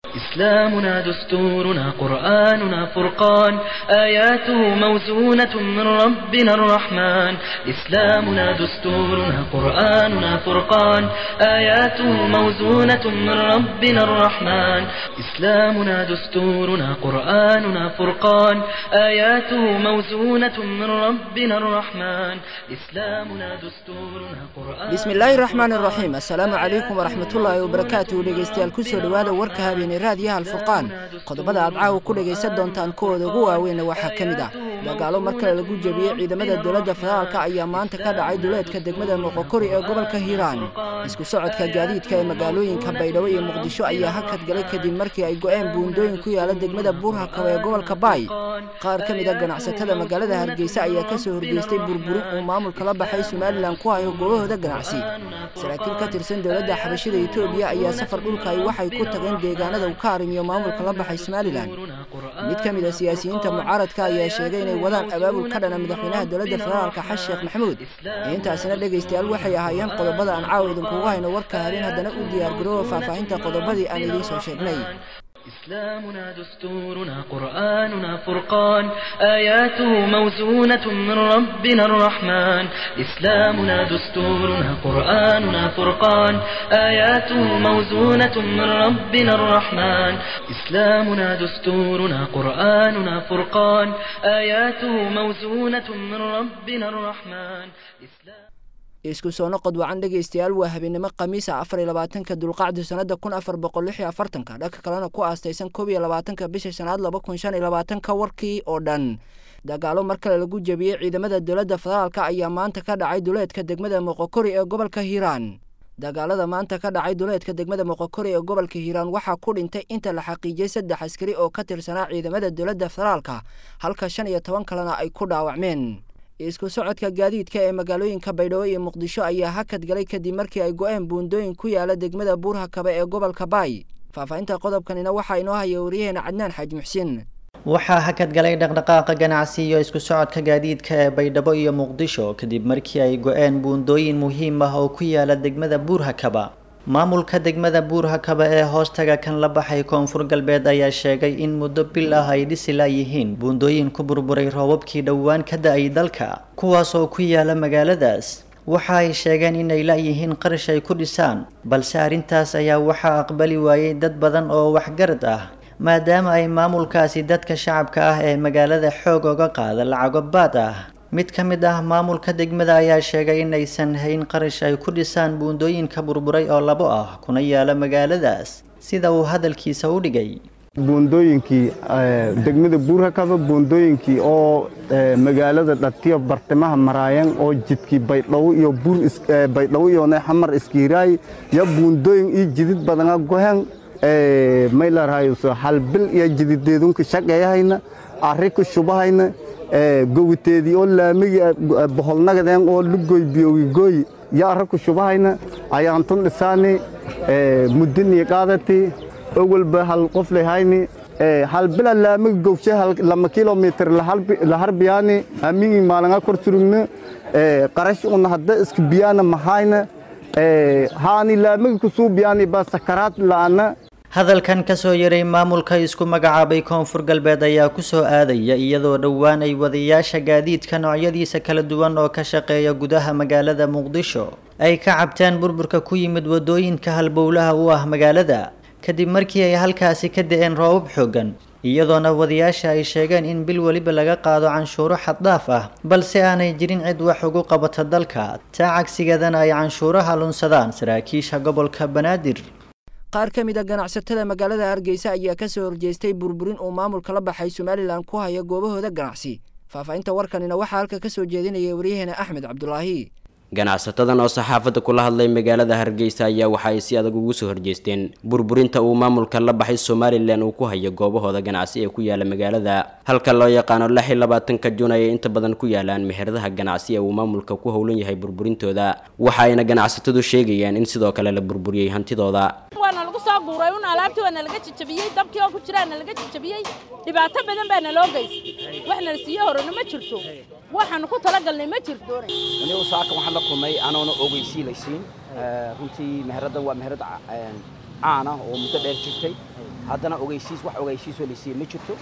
إسلامنا دستورنا قرآننا فرقان آياته موزونة من ربنا الرحمن إسلامنا دستورنا قرآننا فرقان آياته موزونة من ربنا الرحمن إسلامنا دستورنا قرآننا فرقان آياته موزونة من ربنا الرحمن إسلامنا دستورنا قرآن bismi illaahi raxmaan iraxiim assalaamu calaykum waraxmatullaahi wabarakaatuhu dhegeystayaal kusoo dhowaada warka habeeney raadiyaha alfurqaan qodobada aad caawa ku dhegaysan doontaan kuwooda ugu waaweynna waxaa ka mid ah dagaalo mar kale lagu jebiyey ciidamada dowladda federaalka ayaa maanta ka dhacay duleedka degmada moqokori ee gobolka hiiraan isku socodka gaadiidka ee magaalooyinka baydhabo iyo muqdisho ayaa hakad galay kadib markii ay go-een buundooyin ku yaala degmada buurhakaba ee gobolka baay qaar ka mid a ganacsatada magaalada hargeysa ayaa kasoo horgeystay burburin uu maamulka la baxay somalilan ku hayo goobahooda ganacsi saraakiil ka tirsan dowladda xabashida etoobiya ayaa safar dhulka ay waxay ku tageen deegaanada uu ka arrimiyo maamulka la baxay somalilan mid ka mid a siyaasiyiinta mucaaradka ayaa sheegay inay wadaan abaabul ka dhana madaxweynaha dowladda federaalka xasan sheekh maxamuud intaasina dhegaystayaal waxay ahaayeen qodobada aan caawa idinkugu hayno warka habeen haddana u diyaargaroowa faahfaahinta qodobadii aan idiin soo sheegnay إسلامنا دستورنا قرآننا فرقان آياته موزونة من ربنا الرحمن إسلامنا دستورنا قرآننا فرقان آياته موزونة من ربنا الرحمن إسلامنا دستورنا قرآننا فرقان آياته موزونة من ربنا الرحمن إسلام isku soo noqod wacan dhegaystayaal waa habeenimo khamiisa afar iyo labaatanka dulqacdi sannada kun afar boqol lix iyo afartanka dhanka kalena ku aastaysan koob iyo labaatanka bisha shanaad laba kun shan iyo labaatanka warkii oo dhan dagaalo mar kale lagu jebiyey ciidamada dowladda federaalka ayaa maanta ka dhacay duleedka degmada moqokori ee gobolka hiiraan dagaalada maanta ka dhacay duleedka degmada moqokori ee gobolka hiiraan waxaa ku dhintay inta la xaqiijiyey saddex askari oo ka tirsanaa ciidamada dowladda federaalka halka shan iyo toban kalena ay ku dhaawacmeen isku socodka gaadiidka ee magaalooyinka baydhabo iyo muqdisho ayaa hakad galay kadib markii ay go-een buundooyin ku yaala degmada buurhakaba ee gobolka baay faahfaahinta qodobkanina waxaa inoo haya wariyaheena cadnaan xaaji muxsiin waxaa hakad galay dhaqdhaqaaqa ganacsi iyo isku socodka gaadiidka ee baydhabo iyo muqdisho kadib markii ay go-een buundooyin muhiim ah oo ku yaala degmada buurhakaba maamulka degmada buurhakaba ee hoostaga kan la baxay koonfur galbeed ayaa sheegay in muddo bil ah ay dhisi laayihiin buundooyin ku burburay roobabkii dhowaan ka da-ay dalka kuwaas oo ku yaala magaaladaas waxa ay sheegeen inay laayihiin qarash ay ku dhisaan balse arrintaas ayaa waxaa aqbali waayey dad badan oo waxgarad ah maadaama ay maamulkaasi dadka shacabka ah ee magaalada xoog oga qaada lacago baad ah mid ka mid ah maamulka degmada ayaa sheegay inaysan hayn qarash ay ku dhisaan buundooyinka burburay oo labo ah kuna yaala magaaladaas sida uu hadalkiisa u dhigay buundooyinkii degmada buurhakaba buundooyinkii oo magaalada dhatiyo bartimaha maraayan oo jidkii baydhabo iyo baydhabo iyo xamar iskiiraay ya buundooyin iyo jidid badana gohen maylarhayso halbil iyo jidideedunka shaqeeyahayna arri ku shubahayna gowiteedii oo laamigi boholnagadeen oo lugoy biyogigoy yo arra ku shubahayna ayaantun dhisaani muddinii qaadati owalba hal qof lehayni halbila laamigi gowshe lama kilomitr laharbiyaani amigi maalanga kor surugna qarash una hadda iska biyaana mahayna haani laamigi kusuu biyaani ba sakaraad la'ana hadalkan kasoo yaray maamulka isku magacaabay koonfur galbeed ayaa kusoo aadaya iyadoo dhowaan ay wadayaasha gaadiidka noocyadiisa kala duwan oo ka shaqeeya gudaha magaalada muqdisho ay ka cabteen burburka ku yimid wadooyinka halbowlaha u ah magaalada kadib markii ay halkaasi ka da-een roobab xoogan iyadoona wadayaasha ay sheegeen in bil weliba laga qaado canshuuro xaddhaaf ah balse aanay jirin cid wax ugu qabata dalka taa cagsigeedana ay canshuuraha lunsadaan saraakiisha gobolka banaadir qaar ka mid a ganacsatada magaalada hargeysa ayaa kasoo horjeestay burburin uu maamulka la baxay somalilan ku haya goobahooda ganacsi faahfaahinta warkanina waxaa halka kasoo jeedinaya waryaheena axmed cabdulaahi ganacsatadan oo saxaafadda kula hadlay magaalada hargeysa ayaa waxa ay si adag ugu soo horjeesteen burburinta uu maamulka la baxay somalilan uu ku hayo goobahooda ganacsi ee ku yaala magaalada halka loo yaqaano lix iyo labaatanka juun ayay inta badan ku yaalaan meheradaha ganacsi ee uu maamulka ku howlan yahay burburintooda waxa ayna ganacsatadu sheegayaan in sidoo kale la burburiyey hantidooda waana lagu soo guuray un alaabtii waana laga jajabiyey dabkii oo ku jiraana laga jajabiyey dhibaato badan baana loo geystay wax nala siiyo horena ma jirto waxaanu ku talagalnay ma jirto anigu saaka waxaan la kulmay anoona ogeysiilaysiin runtii meheraddan waa meherad caan ah oo muddo dheer jirtay haddana ogeysiis wax ogeysiisoo la siiyey ma jirto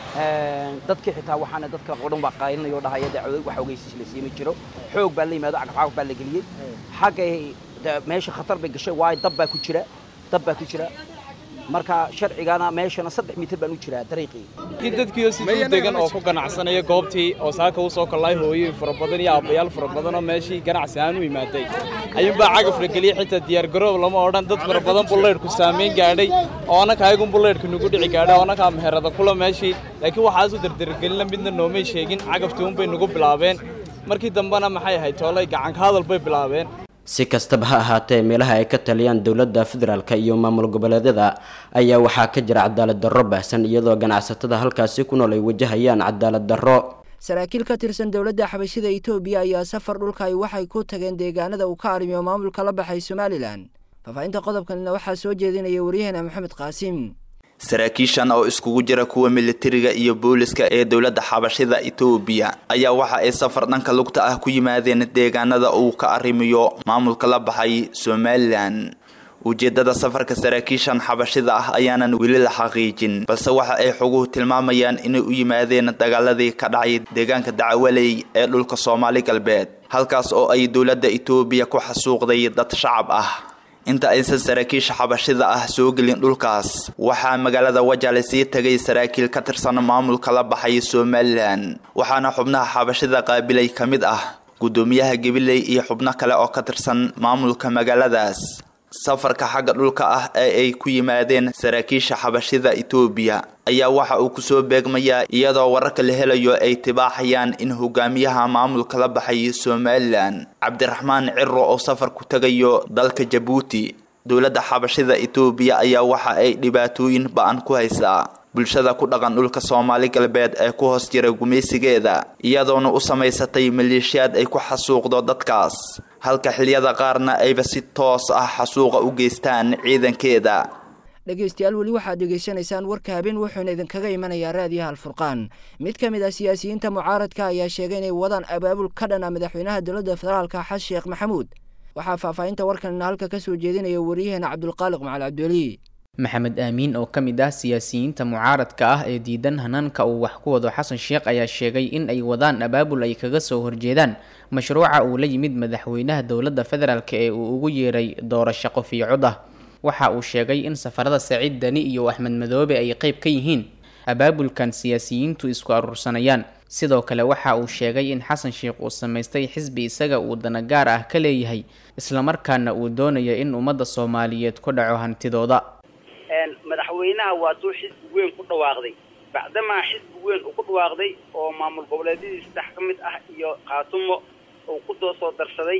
dadkii xitaa waxaana dadka oo dhan baa qaylinayoo dhahaya dee wax ogeysiis la siiyey ma jiro xoog baa la yimaado cagafcagaf baa la geliyey xaggay meesha khatar bay gashay waayo dab baa ku jira dab baa ku jira marka sharcigana meeshana saddex mitir baan u jiraa dariiqii kii dadkiioo siduu degan oo ku ganacsanaya goobtii oo saaka u soo kallay hooyooyin fara badan iyo aabbayaal fara badan oo meeshii ganacsi ahaan u imaaday ayuunbaa cagaf la geliyey xitaa diyaargaroob lama odhan dad fara badan bullaydhku saamayn gaadhay oo annaka ayagun bullaydhka nagu dhici gaadhay oo annakaa meherada kula meeshii laakiin waxaasu dardargelina midna noomay sheegin cagaftii unbay nagu bilaabeen markii dambena maxay ahayd toolay gacanka hadal bay bilaabeen si kastaba ha ahaatee meelaha ay ka taliyaan dowladda federaalk iyo maamul goboleedyada ayaa waxaa ka jira cadaalad darro baahsan iyadoo ganacsatada halkaasi ku nool ay wajahayaan cadaalad darro saraakiil ka tirsan dowladda xabashida etoobiya ayaa safar dhulka ay waxay ku tageen deegaanada uu ka arrimiyo maamulka la baxay somalilan faahfaahinta qodobkanina waxaa soo jeedinaya waryaheena maxamed qaasim saraakiishan oo iskugu jira kuwa militariga iyo booliska ee dowladda xabashida etoobiya ayaa waxa ay safar dhanka lugta ah ku yimaadeen deegaanada uu ka arrimiyo maamulka la baxay somalilan ujeedada safarka saraakiishan xabashida ah ayaanan weli la xaqiijin balse waxa ay xoguhu tilmaamayaan inay u yimaadeen dagaaladii ka dhacay deegaanka dacwaley ee dhulka soomaali galbeed halkaas oo ay dowladda etoobiya ku xasuuqday dad shacab ah inta aysan saraakiisha xabashida ah soo gelin dhulkaas waxaa magaalada wajale sii tagay saraakiil ka tirsan maamulka la baxay somalilan waxaana xubnaha xabashida qaabilay ka mid ah guddoomiyaha gabiley iyo xubno kale oo ka tirsan maamulka magaaladaas safarka xagga dhulka ah ee ay ku yimaadeen saraakiisha xabashida etoobiya ayaa waxa uu kusoo beegmayaa iyadoo wararka la helayo ay tibaaxayaan in hogaamiyaha maamulka la baxay somalilan cabdiraxmaan ciro oo safar ku tegayo dalka jabuuti dowladda xabashida etoobiya ayaa waxa ay dhibaatooyin ba-an ku haysaa bulshada ku dhaqan dhulka soomaali galbeed ee ku hoos jira gumaysigeeda iyadoona u samaysatay maleeshiyaad ay ku xasuuqdo dadkaas halka xiliyada qaarna ayba si toos ah xasuuqa u geystaan ciidankeeda dhegaystayaal weli waxaad dhegaysanaysaan warka habeen wuxuuna idinkaga imanayaa raadiyaha alfurqaan mid ka mid ah siyaasiyiinta mucaaradka ayaa sheegay inay wadaan abaabul ka dhana madaxweynaha dowladda federaalka xasan sheekh maxamuud waxaa faahfaahinta warkanina halka ka soo jeedinaya waryaheena cabdulqaaliq macal cabdiweli maxamed aamiin oo ka mid ah siyaasiyiinta mucaaradka ah ee diidan hanaanka uu wax ku wado xasan sheekh ayaa sheegay in ay wadaan abaabul ay kaga soo horjeedaan mashruuca uu la yimid madaxweynaha dowladda federaalk ee uu ugu yeeray doorasho qof iyo cod ah waxa uu sheegay in safarada saciid dani iyo axmed madoobe ay qeyb ka yihiin abaabulkan siyaasiyiintu isku aruursanayaan sidoo kale waxa uu sheegay in xasan sheekh uu samaystay xisbi isaga uu dana gaar ah ka leeyahay islamarkaana uu doonayo in ummadda soomaaliyeed ku dhaco hantidooda madaxweynaha waa tuu xisbi weyn ku dhawaaqday bacdamaa xisbi weyn uu ku dhawaaqday oo maamul goboleedyadii saddex ka mid ah iyo khaatumo uu ku doo soo darsaday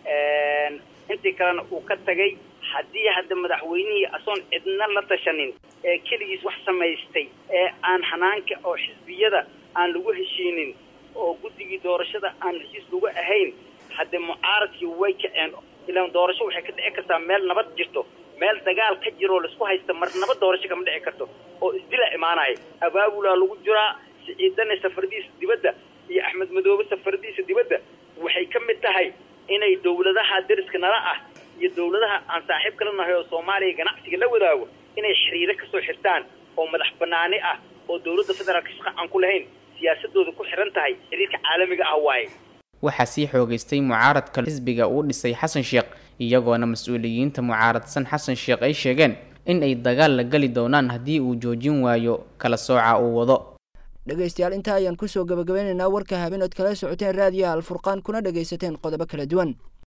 intii kalena uu ka tagay haddii hadda madaxweynihii asoon cidna la tashanin ee keligiis wax samaystay ee aan xanaanka oo xisbiyada aan lagu heshiinin oo guddigii doorashada aan heshiis lagu ahayn hadde mucaaradkii way kaceen ilaan doorasho waxay ka dhici kartaa meel nabad jirto meel dagaal ka jiroo laisku haysta mar nabad doorasho kama dhici karto oo isdila imaanaya abaabulaa lagu jiraa siciidane safaradiisa dibadda iyo axmed madoobe safaradiisa dibadda waxay ka mid tahay inay dowladaha deriska nala ah iyo dowladaha aan saaxiib kala nahay oo soomaaliya ganacsiga la wadaago inay xiriiro kasoo xirtaan oo madax banaani ah oo dowladda federaalka shaqa aan ku lahayn siyaasadooda ku xiran tahay xiriirka caalamiga ah waaye waxaa sii xoogaystay mucaaradka xisbiga uu dhisay xasan sheekh iyagoona mas-uuliyiinta mucaaradsan xasan sheekh ay sheegeen in ay dagaal la geli doonaan haddii uu joojin waayo kala sooca uu wado dhegaystayaal intaa ayaan kusoo gabagabeynaynaa warka habeen ood kala socoteen raadiyaha alfurqaan kuna dhagaysateen qodobo kala duwan